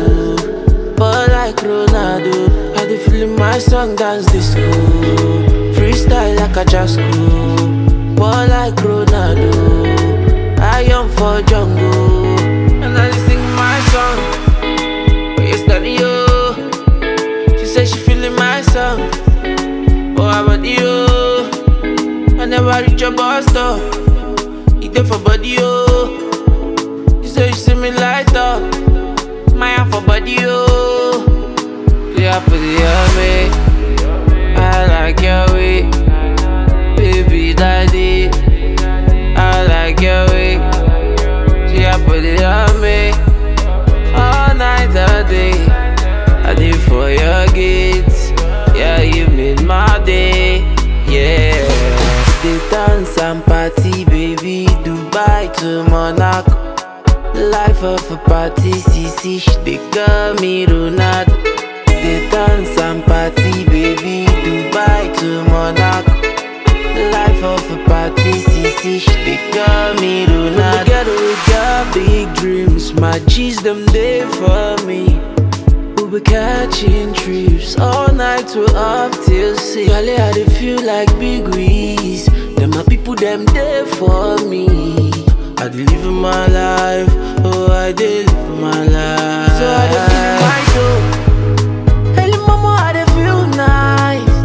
But like Ronaldo, I dey feeling my song dance disco. Freestyle like a jasco. But like Ronaldo, I am for jungle. And I dey sing my song. But yesterday, oh, she said she feeling my song. Oh, how about you? I never reach your bus stop. You there for body, oh. You say you see me light up. My hand for body, oh. Yeah, put it on me. I like your way. Baby daddy. I like your way. Yeah, put it on me. All night, all day. I did for your gates. Yeah, you made my day. Yeah. They dance and party, baby. Dubai to Monaco. Life of a party, CC, she they call me Ronaldo. They dance and party, baby. Dubai to Monaco. Life of a party, CC, she they call me Ronaldo. Together we got big dreams, my G's them there for me. We'll be catching trips all night to up till six. Girl, I dey feel like big wigs. Them my people, them there for me. I dey live my life, oh I dey live my life. So I dey feel my soul. Early mama, I dey feel nice.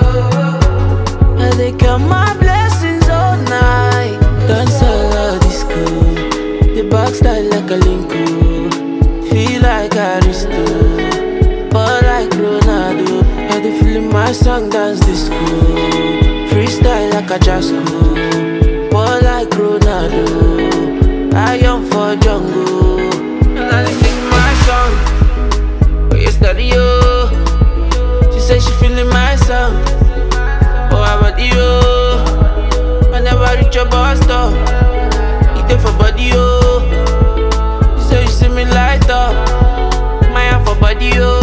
I dey count my blessings all night. Dance all disco, the back style like a linko. Feel like Aristo, but like Ronaldo. I dey feeling my song dance disco. Freestyle like a jasco, but like Ronaldo. I am for jungle, and I dey sing my song. But yesterday, oh, she said she feeling my song. Oh, how about you? I never reach your bus stop. You there for body, oh. You say you see me light up. My hand for body, oh.